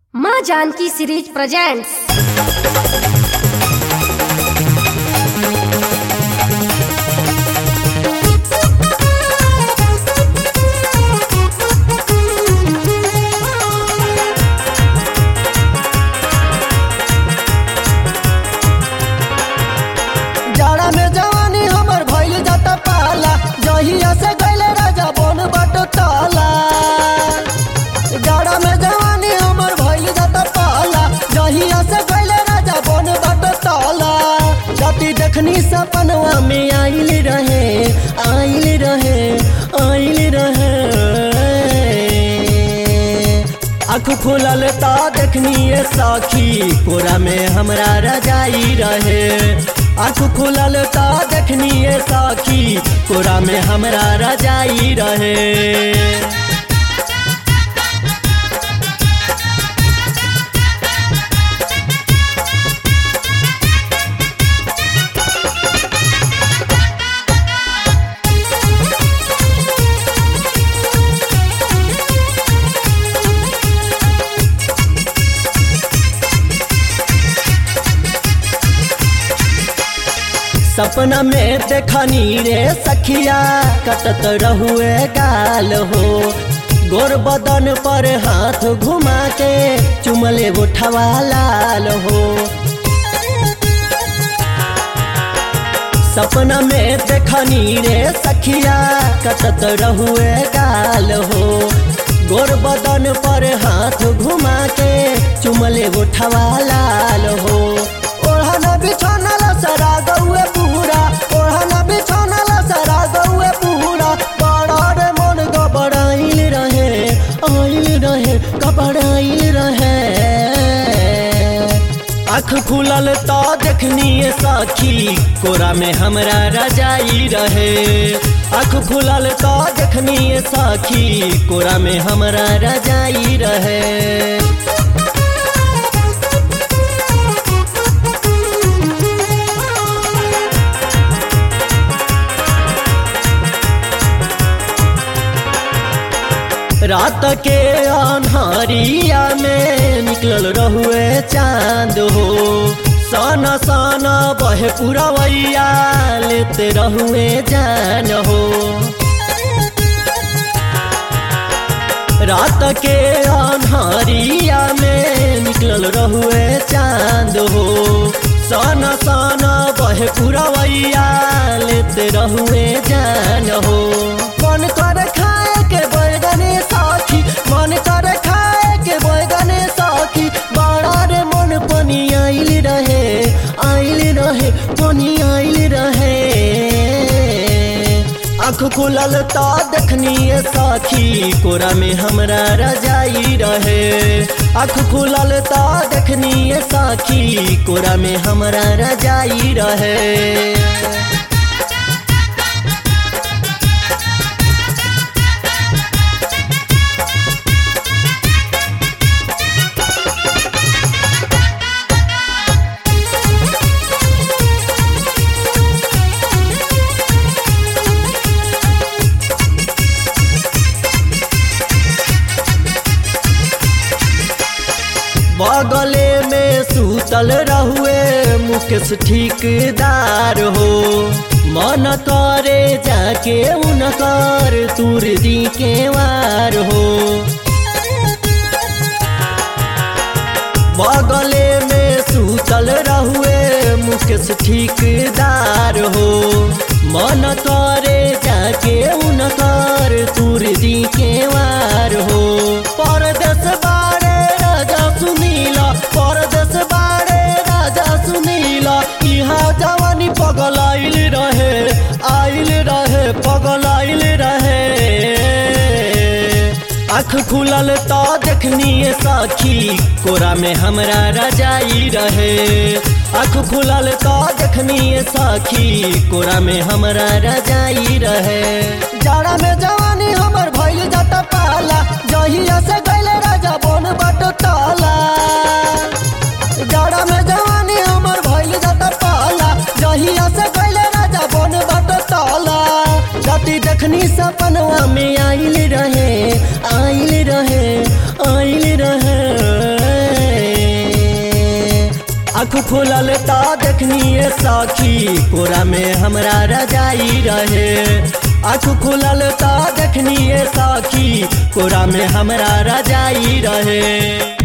माँ Janaki series presents जाड़ा में जवानी हमर भइल जाता पाला जहिया से गइले राजा बन बट ताला जाड़ा में जवानी हमर भइल जाता पाला जहिया से गइले राजा बन बट ताला जति देखनी सपनवा में आइल रहे आइल रहे आइल रहे आँख खोलल ता देखनी ये साखी कोरा में हमरा रजाई रहे आँख खोलल ता देखनी ये साखी कोरा में हमरा रजाई रहे सपना में देखनी रे सखिया कटत रहुए गाल हो गोर बदन पर हाथ घुमा के चुमले उठवा लाल हो सपना में देखनी रे सखिया कटत रहुए गाल हो गोर बदन पर हाथ घुमा के चुमले उठवा लाल हो ओढ़ना बिछौना सरा गौए पूरा ओढ़ना बिछौना सरा गौए पूरा बड़ा रे मन गबड़ाइल रहे आइल रहे गबड़ाइल रहे आँख खुलल तो देखनी ये साखी कोरा में हमरा रजाई रहे आँख खुलल तो देखनी ये साखी कोरा में हमरा रजाई रहे रात के अन्हारिया में निकलल रहुए चांद हो साना साना बहे पुरवैया लेते रहुए जान हो रात के अन्हारिया में निकलल रहुए चांद हो साना साना बहे पुरवैया लेते रहुए जान हो मन कर खाए के बैगने साखी मन कर खाए के बैगने साखी बड़ा रे मन पनी आइल रहे आइल रहे पनी आइल रहे आँख खुलल ता देखनी ये साखी कोरा में हमरा रजाई रहे आँख खुलल ता देखनी ये साखी कोरा में हमरा रजाई रहे बगले में सूतल रहुए मुकेश ठिकदार हो मन करे जाके उनकर तुर दी के वार हो बगले में सूतल रहुए मुकेश ठिकदार हो मन करे जाके उनकर तुर दी के वार हो परदेश बारे राजा सुनीला परदेश बारे राजा सुनीला यहाँ जवानी पगल आइल रहे आइल रहे पगल आइल रहे आँख खुलल तो देखनी ये साखी कोरा में हमरा रजाई रहे आँख खुलल तो देखनी ये साखी कोरा में हमरा रजाई रहे जाड़ा में जवानी हमर भइल जाता पाला जहिया से गइले राजा बन बट ताला जाड़ा में जवानी हमर भइल जाता पाला जहिया से गइले राजा बन बट ताला जति देखनी सपनवा में आइल रहे आइल रहे आइल रहे आँख खुलल ता देखनिए सखी कोरा में हमरा रजाई रहे आँख खुलल ता देखनिए सखी कोरा में हमरा रजाई रहे